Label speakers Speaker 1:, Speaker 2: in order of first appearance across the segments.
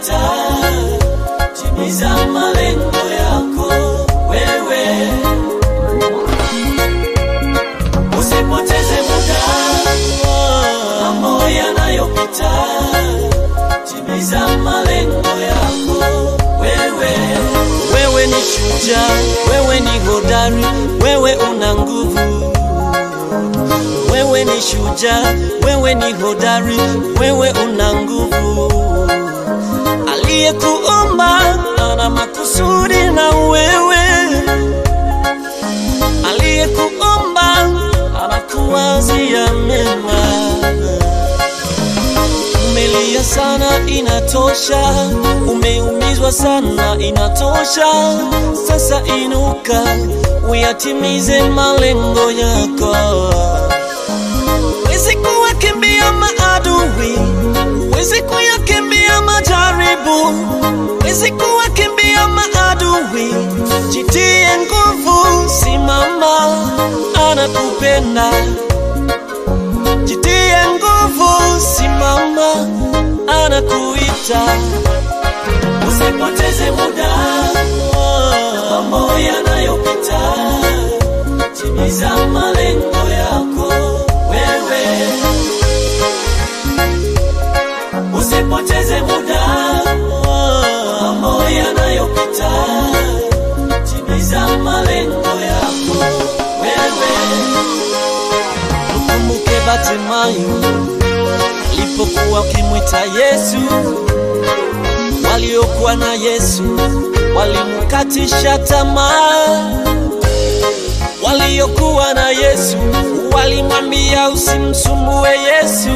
Speaker 1: yanayopita, timiza malengo yako wewe, usipoteze muda, mambo yanayopita, timiza malengo yako wewe. Wewe ni shujaa, wewe ni hodari, wewe una nguvu wewe ni shujaa, wewe ni hodari, wewe una nguvu. Aliyekuumba ana makusudi na wewe, aliyekuumba anakuwazia mema. Umelia sana, inatosha. Umeumizwa sana, inatosha. Sasa inuka, uyatimize malengo yako. Huwezi kuwakimbia maadui, huwezi kuyakimbia majaribu, huwezi kuwakimbia maadui. Jitie nguvu, simama, anakupenda. Jitie nguvu, simama, anakuita. Usipoteze muda, mambo yanayopita, timiza malengo yako wewe. Usipoteze muda, mambo yanayopita, timiza malengo yako wewe. Mkumbuke Bartimayo alipokuwa ukimwita Yesu, waliokuwa na Yesu walimkatisha tamaa, waliokuwa na Yesu walimwambia usimsumbue Yesu,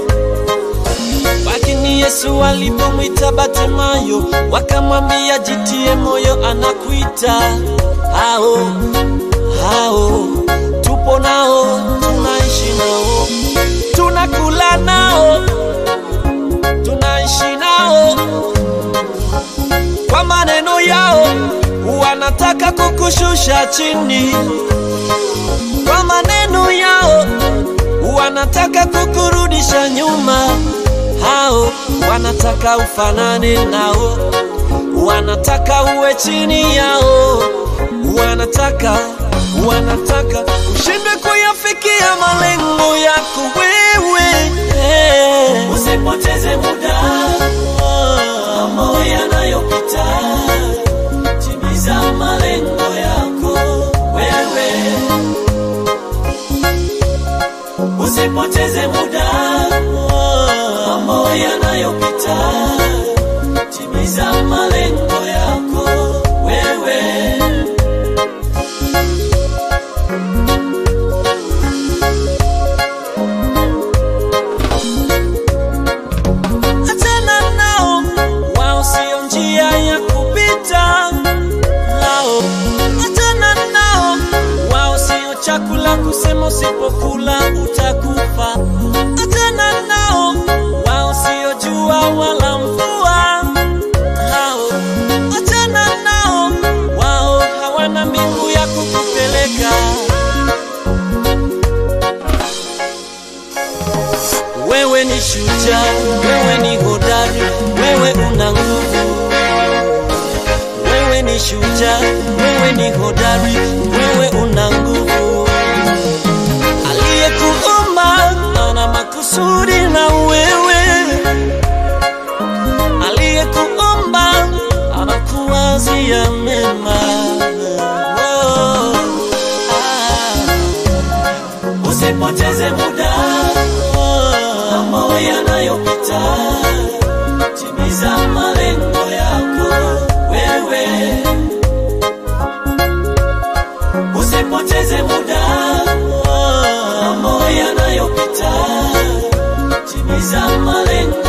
Speaker 1: lakini Yesu alipomwita Bartimayo wakamwambia jitie moyo, anakuita. Hao hao tupo nao, tunaishi nao, tunakula nao, tunaishi nao. Kwa maneno yao wanataka kukushusha chini, kwa maneno yao wanataka kukurudisha nyuma. Hao wanataka ufanane nao, wanataka uwe chini yao, wanataka wanataka ushindwe kuyafikia malengo yako wewe. Usipoteze muda, mambo yanayopita, timiza malengo yako wewe. Usipoteze muda, mambo yanayopita, timiza malengo yako wewe. Achana nao, wao sio njia ya kupita. Hao achana nao, wao sio chakula kusema usipokula utakufa. Achana nao, wao sio jua wala mvua. Hao achana nao, wao hawana mbingu ya kukupeleka. Wewe ni shujaa, wewe ni hodari, wewe una nguvu. Wewe ni shujaa, wewe ni hodari, wewe una nguvu. Aliyekuumba ana makusudi na wewe, aliyekuumba anakuwazia mema. Oh, ah. Usipoteze muda, mambo yanayopita, timiza malengo yako wewe. Usipoteze muda, mambo yanayopita, timiza malengo